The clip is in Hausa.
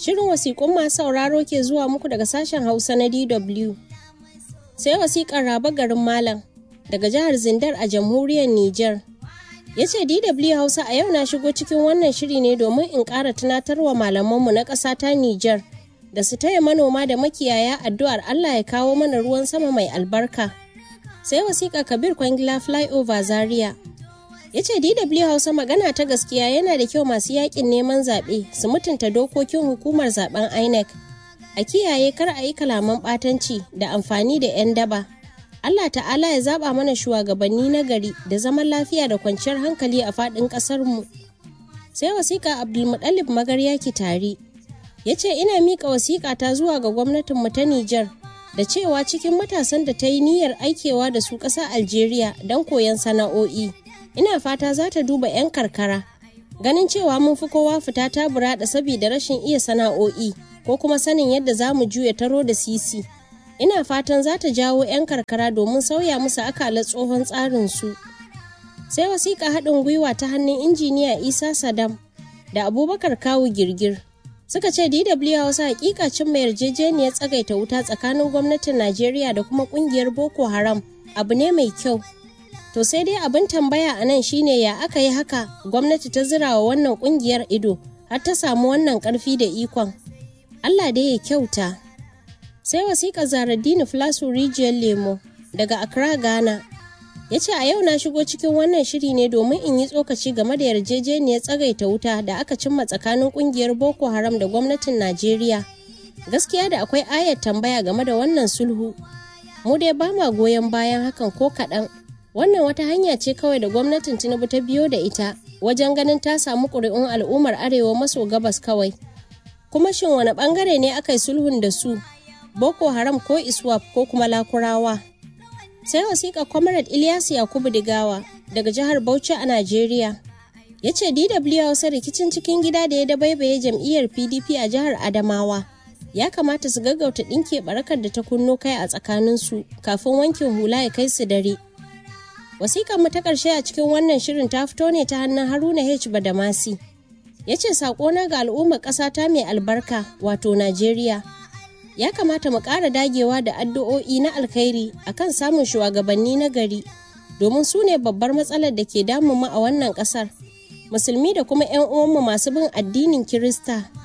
Shirin wasiƙun masu sauraro ke zuwa muku daga sashen Hausa na DW. Sai wasiƙar Raba garin Malam daga jihar Zindar a jamhuriyar Nijar. Ya ce DW Hausa a yau na shigo cikin wannan shiri ne domin in ƙara tunatarwa malamanmu na ƙasa ta Nijar da su taya manoma da makiyaya addu'ar Allah ya kawo mana ruwan sama mai albarka. Sai wasiƙa Kabir Kwangila Flyover Zaria. Ya ce DW Hausa magana ta gaskiya yana da kyau masu yakin neman zaɓe su mutunta dokokin hukumar zaben INEC. A kiyaye kar a yi kalaman ɓatanci da amfani da 'yan daba. Allah ta'ala ya zaɓa mana shugabanni na gari da zaman lafiya da kwanciyar hankali a faɗin ƙasarmu. Sai wasiƙa Abdulmuɗalib Magarya Kitari. Ya ce ina miƙa wasiƙa ta zuwa ga gwamnatinmu ta Nijar da cewa cikin matasan da ta yi niyyar aikewa da su ƙasa Algeria don koyon sana'o'i. ina fata za ta duba 'yan karkara ganin cewa mun fi kowa fita ta burada saboda rashin iya sana'o'i ko kuma sanin yadda za mu juya taro da sisi ina fatan za ta jawo 'yan karkara domin sauya musu akala tsohon tsarin su sai wasiƙa haɗin gwiwa ta hannun injiniya isa sadam da abubakar kawu girgir suka ce dw hausa hakika cin mai yarjejeniyar tsagaita wuta tsakanin gwamnatin najeriya da kuma ƙungiyar boko haram abu ne mai kyau To sai dai abin tambaya a nan shine ya aka yi haka gwamnati ta zira wa wannan kungiyar ido har ta samu wannan karfi da ikon. Allah dai ya kyauta. Sai wasiƙa Zaraddini Flasu Rijiyar Lemo daga Accra, Ghana. Ya ce a yau na shigo cikin wannan shiri ne domin in yi tsokaci game da yarjejeniyar tsagaita wuta da aka cimma tsakanin kungiyar Boko Haram da gwamnatin Najeriya. Gaskiya da akwai ayar tambaya game da wannan sulhu. Mu dai ba ma goyon bayan hakan ko kaɗan. wannan wata hanya ce kawai da gwamnatin tinubu ta biyo da ita wajen ganin ta samu ƙuri'un al'ummar arewa maso gabas kawai kuma shin wani ɓangare ne aka yi sulhun da su boko haram ko iswap ko kuma lakurawa sai wasiƙa comrade ilyasu yakubu digawa daga jihar bauchi a najeriya ya ce dw hausa rikicin cikin gida da ya dabaibaye jam'iyyar pdp a jihar adamawa ya kamata su gaggauta ɗinke barakar da ta kunno kai a tsakaninsu kafin wankin hula ya kai su dare Wasikar mu ta ƙarshe a cikin wannan shirin ta fito ne ta hannun Haruna H. Badamasi. Ya ce saƙona ga al'ummar ƙasa ta mai albarka wato Najeriya. Ya kamata mu ƙara dagewa da addu'o'i na alkhairi akan samun shugabanni na gari domin su ne babbar matsalar da ke damun mu a wannan ƙasar. Musulmi da kuma 'yan uwanmu masu bin addinin Kirista